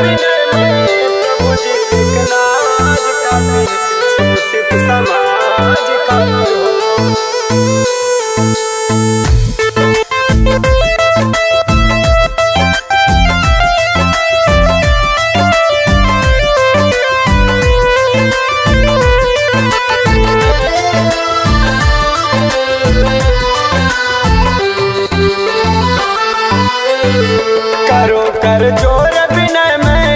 विनय में प्रभु जी एक नाज खातिर शोषित समाज खातिर हो करो कर जोर विनय में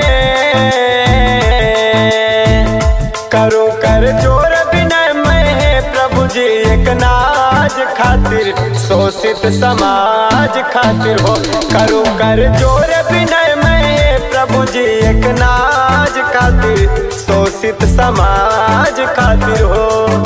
करो कर जोर विनय में प्रभु जी एक नाज खातिर शोषित समाज खातिर हो करो कर जोर विनय में प्रभु जी एक नाज खातिर शोषित समाज खातिर हो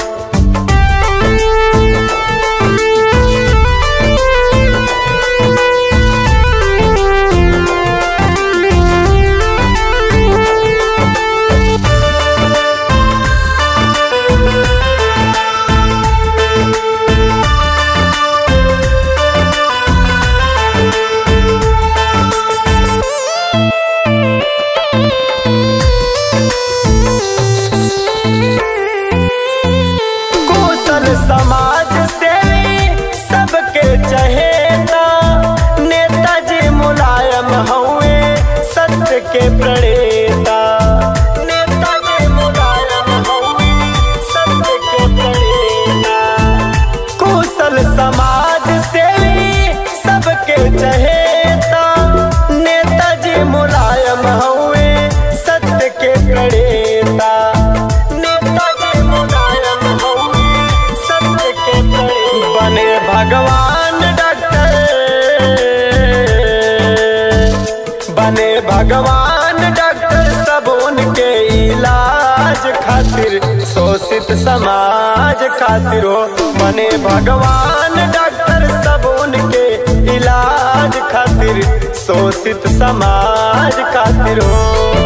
कुशल समाज से सबके चहेता नेताजी मुलायम हुए सत्य के प्रणेता नेताजी मुलायम हुए सत्य के प्रणेता कुशल समाज से सबके चहेता नेताजी मुलायम हुए सत्य के प्रणेता नेताजी मुलायम हुए सत्य के प्रणेता बने भगवान डॉक्टर बने भगवान डॉक्टर सब उनके इलाज खातिर शोषित समाज खातिर हो बने भगवान डॉक्टर सब उनके इलाज खातिर शोषित समाज खातिर हो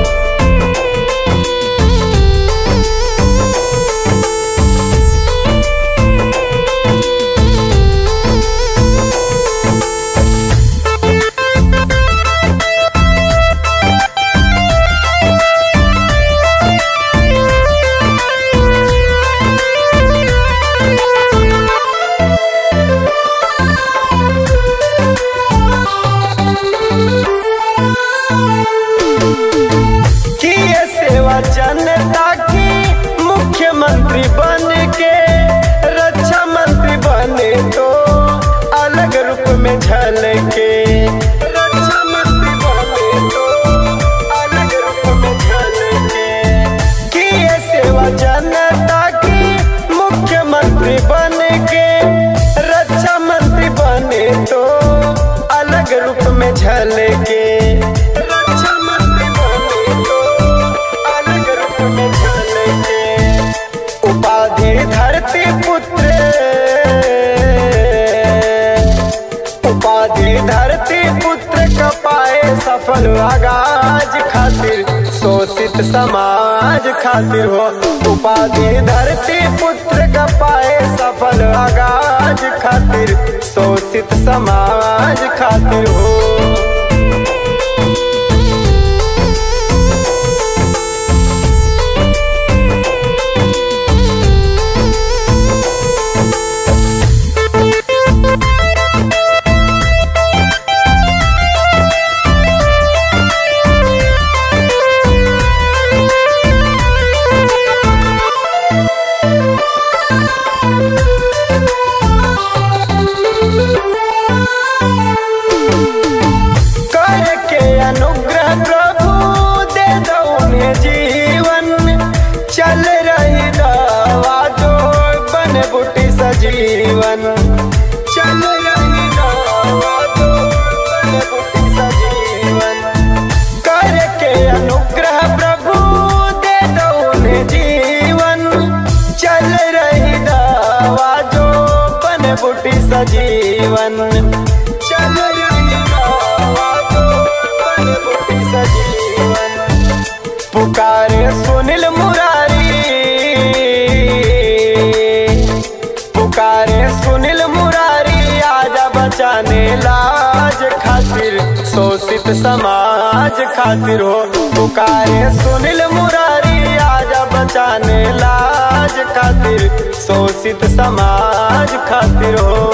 किए सेवा जनता की मुख्यमंत्री बन के रक्षा मंत्री बने तो अलग रूप में झलके रक्षा मंत्री बने तो अलग रूप में झलके किए सेवा जनता की मुख्यमंत्री बन के रक्षा मंत्री बने तो अलग रूप में झलके रक्षा मंत्री बने तो अलग रूप में झलके उपाधि धरती पुत्र उपाधि धरती पुत्र कपाए सफल आगाज खातिर शोषित समाज खातिर हो उपाधि धरती पुत्र कपाए सफल आगाज खातिर शोषित समाज खातिर हो करके अनुग्रह प्रभु दे दो उन्हें जीवन चल रही दवा जो बन बुटी सजीवन चल रही दवा जो बन बुटी सजीवन करके अनुग्रह प्रभु दे दो उन्हें जीवन चल रही दवा जो बन बुटी सजीवन चल रही दवा जो बन बुटी सजीवन पुकारे सुनील मुरारी पुकारे सुनील मुरारी आजा बचाने लाज खातिर शोषित शोषित समाज खातिर हो पुकारे सुनील मुरारी आजा बचाने लाज खातिर शोषित समाज खातिर हो